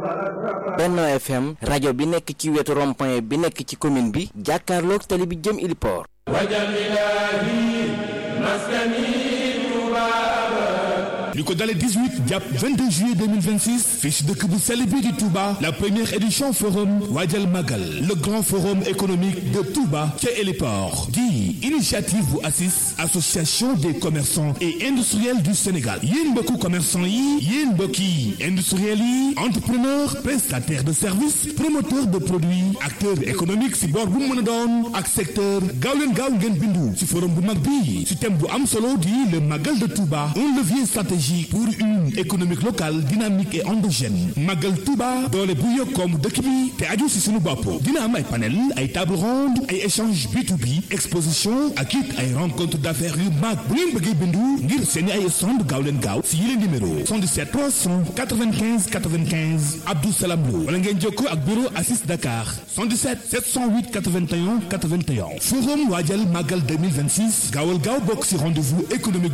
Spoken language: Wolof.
Benno FM rajo bi nekk ci wetu rond-point bi nekk ci commune bi jàkkaarloog tali bi jëm Iliport li ko dalee 18 jàpp 22 juillet 2026 fii ci dëkk bu sell bi di Touba la première édition forum Waajal Magal le grand forum économique de Touba ca Héliport di initiative bu ACIS association des commerçants et industriels du Sénégal yéen mbokku commerçant yi yéen mbokki industriels yi entrepreneur prestataire de services promoteur de produits acteur économique ci boor bu mu mën a doon ak secteur gaaw leen gaaw ngeen bindu ci forum bu mag bi ci thème bu am solo di le Magal de Touba un levier stratégique pour une économique locale dynamique et endogène Magal Touba doole bu yokkoom dëkk bi te aju si suñu bopp dina am ay panel ay table ronde ay échange B2B exposition ak it ay rencontre d'affaires yu mag bu ngeen bëggee bindu ngir seeni ay stand gaaw leen gaaw si yile numéro 77 395 95 Abdou Salam Lo wala ngeen jokkoo ak bureau Assis Dakar 77 708 81 81 forum waajal Magal 2026 gaawal gaaw bokk si rendez-vous économique